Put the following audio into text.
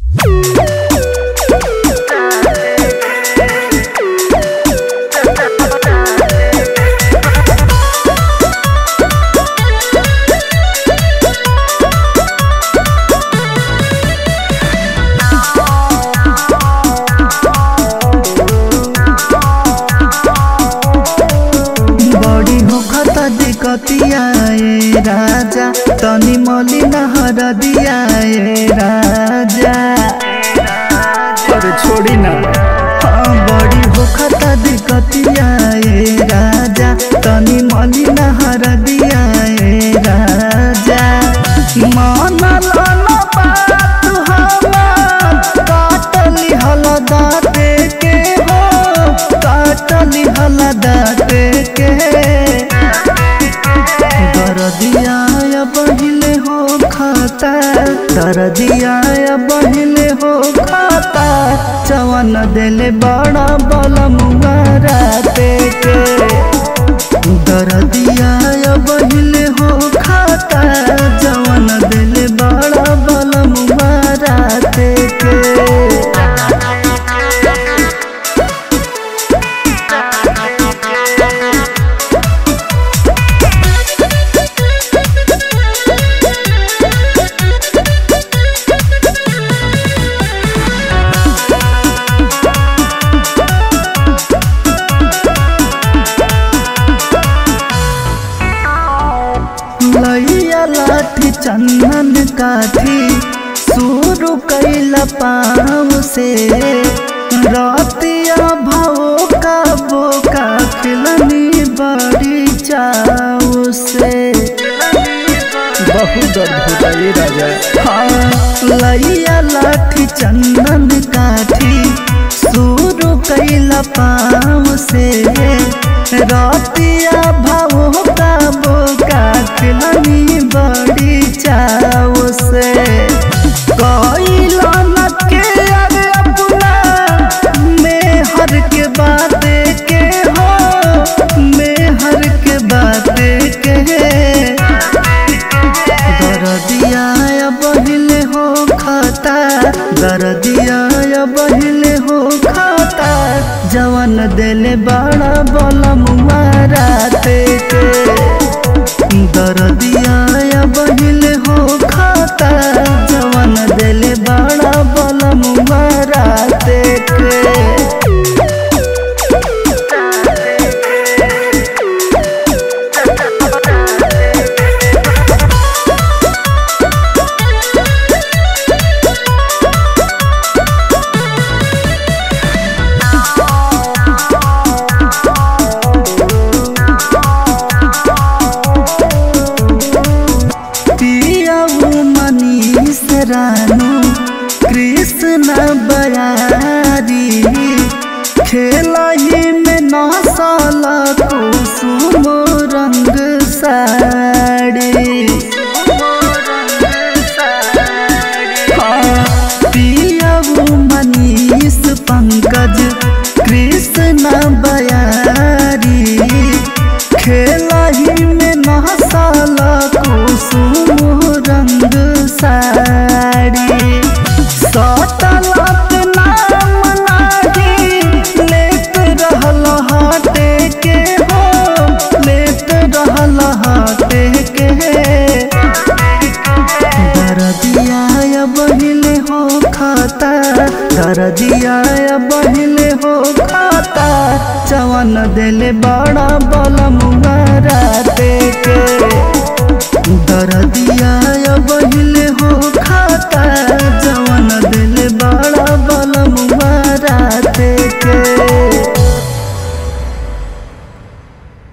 दियाए राजा तनी मली नहर दियाए राजा अरे छोड़ी ना हाँ बड़ी होखता दिकतियाए राजा तनी मली नहर दियाए राजा मन लन बात हमार काटली हल दाते के हो काटली हल दाते के दरदिया बहिले हो खाता दरदिया बहिले हो खाता चवन देले बड़ा बलमुआ राते के दरदिया बहिले हो खाता जवन देले बड़ा बलमुआ राते के लैया लाठी चंदन काठी शुरू कैला पाँव से रतिया भाव का बोका खिलनी बड़ी चाव से बहुत दर्द होता है राजा हाँ लैया लाठी चंदन काठी शुरू कैला पाँव से रतिया भाव का बोका खिलनी बड़ी चाव से कैला न के अरे अपना में हर के बात के हो में हर के बात के दरदिया बहिले हो खाता दरदिया बहिले हो खाता जवन देले बड़ा बलमुआ राते के दरदिया बहिले हो खाता जवन देले बड़ा बलमुआ राते के पियाऊ मनीष रानू कृष्ण बयारी खेलही में नसल कुसुम रंग साड़ी हाँ, पियाऊ मनीष पंकज कृष्ण बयारी खेलही में नहसल कुसुम रंग साड़ी सतलत नाम नाही लेत रहल हाटे के हो लेत रहल हाटे के दरदिया बहिले हो खाता दरदिया बहिले हो खाता चवन देले बड़ा बलमुआ राते के